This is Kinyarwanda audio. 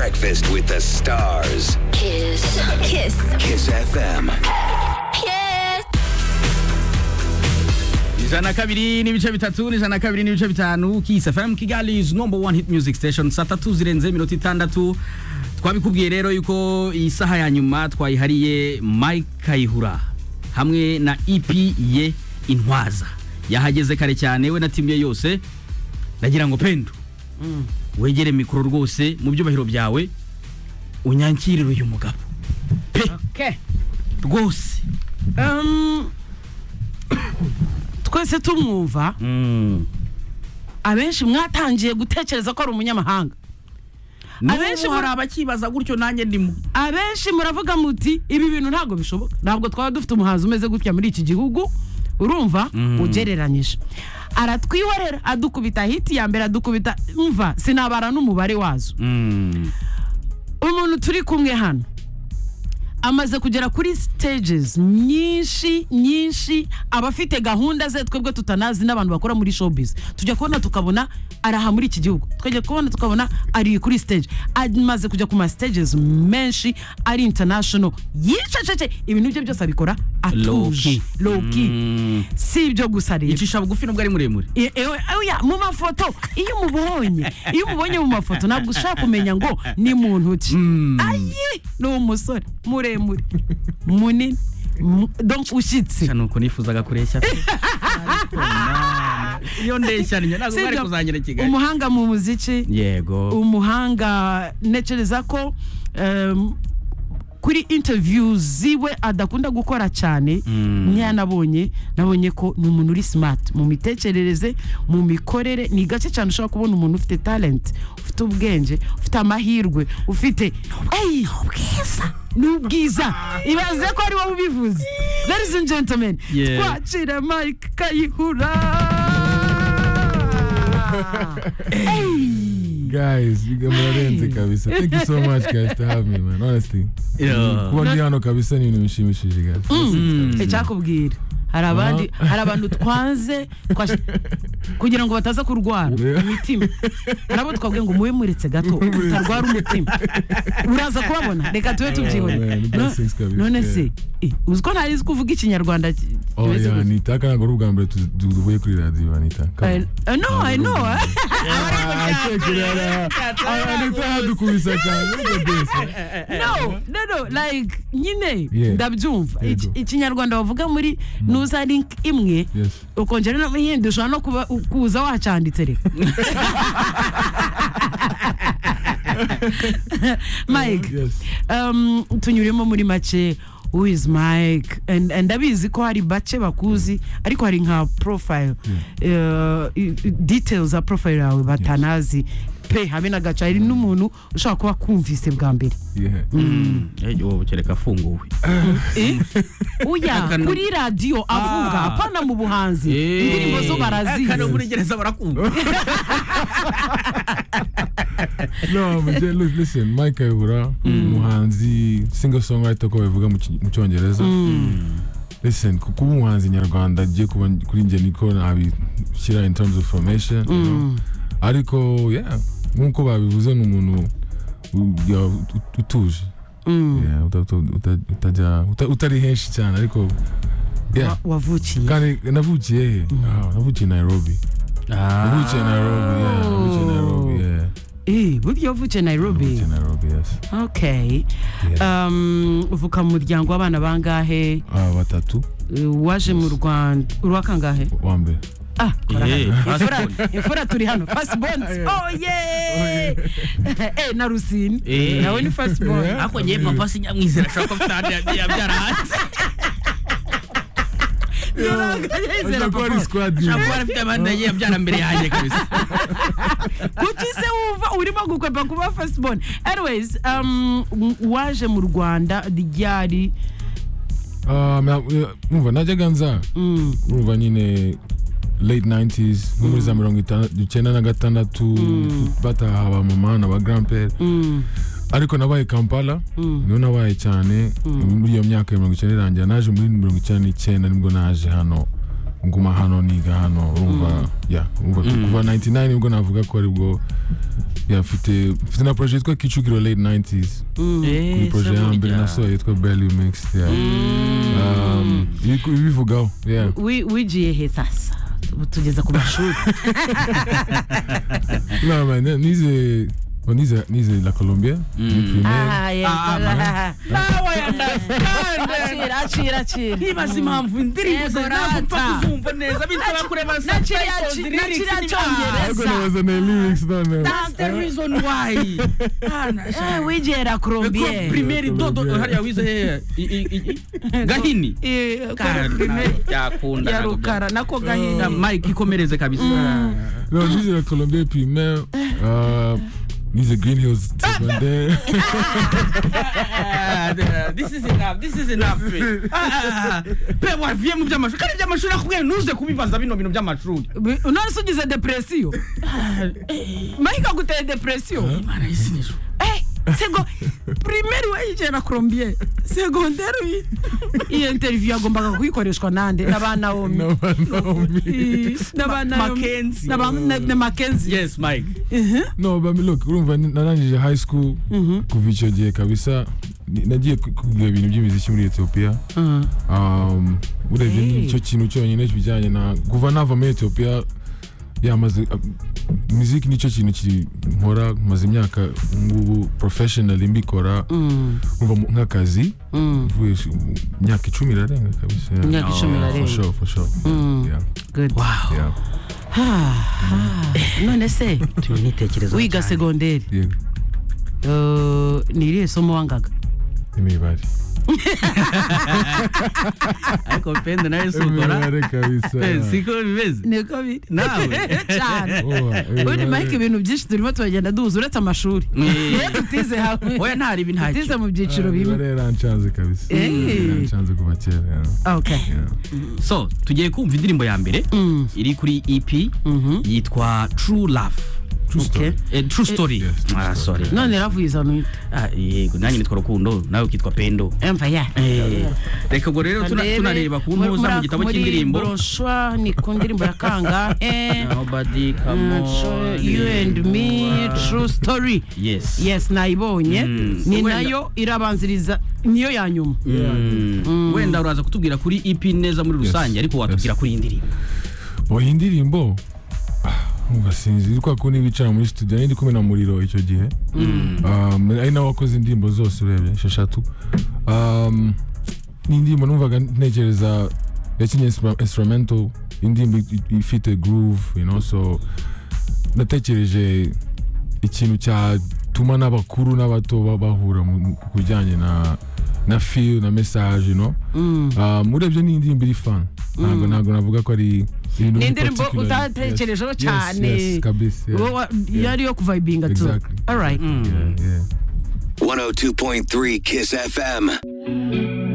Breakfast with the Stars. Kiss. Kiss. Kiss FM. Kiss. ijana na kabiri n'ibice bitatu n'ijana na kabiri n'ibice bitanu kisi fm kigali is number one hit music station saa tatu zirenze iminota itandatu twabikubwiye rero yuko iyi saha ya nyuma twayihariye mike kayihura hamwe na ep ye intwaza yahageze kare cyane we na timu ye yose ndagira ngo pendo wegere mikoro rwose mu byubahiro byawe unyangirire uyu mugabo pe Okay. rwose Um, twese tumwumva Mm. abenshi mwatangiye gutekereza ko ari umunyamahanga Abenshi n'ubu hari muri- abakibaza gutyo nanjye ndimo abenshi muravuga muti ibi bintu ntabwo bishoboka ntabwo twaba dufite umuhanzi umeze gutya muri iki gihugu urumva ugereranyije aratwihorera adukubita hiti ya mbere adukubita umva sinabara n'umubare wazo Mm. umuntu turi kumwe hano amaze kugera kuri stages nyinshi nyinshi aba afite gahunda ze twebwe tutanazi n'abantu bakora muri showbiz tujya kubona tukabona ari aha muri iki gihugu twajya kubona tukabona ari kuri stage amaze kujya ku ma stages menshi ari international yicecece ibintu bye byose abikora Low atuje key. low key Mm. si ibyo gusa rero yicisha bugufi nubwo ari muremure E- ewe- oya, mu mafoto iyo umubonye iyo umubonye mu mafoto ntabwo ushaka kumenya ngo ni muntu ki ayi ni umusore muremure munini mu- donc ushyitse nuko nifuzaga kureshya pe. Ariko none, iyo ndeshya ni ntabwo bari Sibyo, kuzangira i kigali umuhanga mu muziki yego umuhanga ntekereza ko em, kuri interview ziwe adakunda gukora cyane Mm. niyo nabonye nabonye ko ni umuntu uri smart mu mitekerereze mu mikorere ni gake cyane ushobora kubona umuntu ufite talent ufite ubwenge ufite amahirwe ufite Ey, ni ubwiza ibaze ko ari wowe ubivuze ladies and gentlemen Yeah. twakira mike kayihura guys you guys murarenze kabisa thank you so much guys to have me man honestly Yeah. kuba ndi hano kabisa ni ibintu bishimishije guys Mm. icyakubwira hari abandi hari abantu twanze twash- kugira ngo bataza kurwara Yeah. imitima hari abo twabwiye ngo mube muretse gato utarwara umutima uraza kubabona reka tube tubyihore man, No- ni blessings kabisa. none se eh, uzi ko ntazi kuvuga ikinyarwanda ki- oh kimeze yeah gutya? anita kandi ntabwo ari ubwa mbere tu- tu- tuvuye kuri radio anita Come on. I- I know, I know, eh. Ah, chekerera. Ah, anita yadukubise cyane Look at this, man. no no no like nyine Yeah. ndabyumva Yego. Iki- ikinyarwanda bavuga muri nuza link imwe Yes. ukongera no yenda ushobora no kuba kuza wacanditse reka mike Yes. um, tunyuremo muri make who is mike and and ndabizi ko hari bake bakuzi ariko hari nka profile uh, i- i- details za profile yawe batanazi pe habe na gaca hari n'umuntu ushobora kuba kumvise bwa mbere Yeah. Eh, wowe kereka afunguwe Eh? uya Akanu- kuri radiyo avuga Ah. apana mu buhanzi Eh. indirimbo zo Eh, kandi barazizi muri gereza barakumva no but then, look, listen mike ayobora umuhanzi single songwriter ko babivuga mu ki- mu cyongereza listen ku- kuba umuhanzi nyarwanda agiye kuba kuri njye niko nabishyira in terms of formation you know. ariko yeah nk'uko babivuze ni umuntu u- ya- ut- utuje Yeah, uta- uta- uta- utajya uta- utari henshi cyane ariko yeah Wa- wavukiye kandi navukiye he Ah, navukiye nairobi navukiye nairobi yeah navukiye nairobi yeah Eh, burya wavukiye nairobi navukiye nairobi yes okay um, uvuka mu muryango w'abana bangahe Ah, batatu Uh, waje mu rwanda uruwa kangahe wa mbere ah kora Eh, hano. first Imfura- born. imfura turi hano first born oh yeah eh na rusine Eh. nawe ni first born ariko ngewe papa sinyamwizera ashobora kuba afite yabyara hanze Ashobora kuba ari squad ashobora ye. kuba afite abandi yagiye abyara mbere yanjye kabisa kuki se wumva urimo gukwepa kuba first born anyways um, waje mu rwanda ryari Ah, na- eh, umva najyaga nza mm, urumva nyine late 90s nko muri za mirongo itandatu- icyenda na gatandatu bataha ba mama na ba grandpere mm, ariko nabaye kampala niho nabaye cyane muri iyo myaka ya mirongo icyenda irangira naje muri mirongo icyenda n'icyenda nibwo naje hano nguma hano niga hano urumva ya urumva kuva 99 nibwo navuga ko aribwo ya mfite mfite na projet yitwa kicukiro late 90s kuri projet ya mbere nasohoye yitwa Belly Mixed ya Um, ibi- ibivugaho yeah Wi- wigiye he sasa Tu- tugeze ku mashuri no man yeah, nize oh, nize nize la Colombia Ni primaire. Ah, Ah, yeah. nawe yandakanda Acira, acira, acira. nibaza impamvu indirimbo Yego, zawe ntabwo mpfa rata. kuzumva neza bisaba kureba na kiriya subtitles, ki- na lyrics kiriya n'ibindi. cyongereza. Ariko nabaza na lyrics none That's the reason why. Eh, wigiye la Ko Colombier. primeri dodo hariya wize hehe I- i- i- gahini Eh, ko primeri yakunda ya rukara nako gahinda mike ikomereze kabisa no nize la Colombia primaire uh, nize Green Hills secondaire Ah, this is enough this is enough pe Ah, ah, ah. pe waviye mu by'amashuri kandi iby'amashuri nakubwiye ntuze kubibaza bino bintu by'amashuri Bi- unonse ugize depresiyo mahika guteye depresiyo Imana y'isinijwe. Eh, sego primeri wayigiye na colombier segonderi uyi- iyo interiviyu yagombaga kuyikoreshwa nande n'abanawomi n'abanaomi Mackenzie. na makenzi yes mike no bami look urumva ni- narangije high school kuva icyo gihe kabisa ni- nagiye ku- kugira ibintu by'imiziki muri ethiopia Um, urebye Hey. nicyo kintu cyonyine bijyanye na kuva nava muri ethiopia yamaze muziki nicyo kintu ki- nkora maze imyaka ngubu professionally mbikora urumva mu- nk'akazi mvuye sh- imyaka icumi irarenga kabisa yeah. imyaka icumi na for rimwe sure for sure yeah Good. yeah Ah, ah, none se wiga segonderi yeah Eh, ni irihe somo wangaga imibare ariko pende nawe si ukora imibare kabisa pe siko bimeze niko biri nawe cyane Oh, ubundi imibare. mike ibintu byinshi turimo turagenda duhuza uretse amashuri Eh. tutize hamwe oya ntari ibi ntacyo tutize mu byiciro bimwe Imibare yaranshanze kabisa Eh. yaranshanze kuva kera yeah. okay Yeah. so tugiye kumva indirimbo ya mbere iri kuri ep yitwa true love True story. Eh, true story Yes, true Ah, story. sorry. none ravuyiza nuite Ah, yego nanjye nitwa rukundo nawe ukitwa pendo emva ya Eh, reka ubwo rero tuna- tunareba ku ntuza mu gitabo cy'indirimbo broshwa ni ku ndirimbo ya kangahe Nobody come Mm, on. true- you and me true story Yes. yes nayibonye Mm. ni Wenda- nayo irabanziriza niyo ya nyuma Yeah. Mm. wenda uraza kutubwira kuri ep neza muri rusange ariko watubwira Yes. kuri iyi ndirimbo Oh, iyi ndirimbo ah, umva sinzi ni kwa kundi bicara muri studio nari ndi kumwe na muriro icyo gihe Um, ari nawe wakoze indirimbo zose urebye esheshatu Um, ni indirimbo numvaga ntekereza yakinye instru- instrumental indirimbo i- ifite groove you know so natekereje ikintu cyatuma n'abakuru n'abato ba- bahura mu- mu- ku bijyanye na na feel na message you know Um, urebye ni indirimbo iri fan ntabwo ntabwo navuga ko ari ibintu Ni indirimbo particularly- utatekerejeho Yes, cyane. yes, yes, kabisa yeah. Wo- wa- yari yo kuvayibinga tu Exactly. alright Yeah, yeah. 102.3 Kiss FM.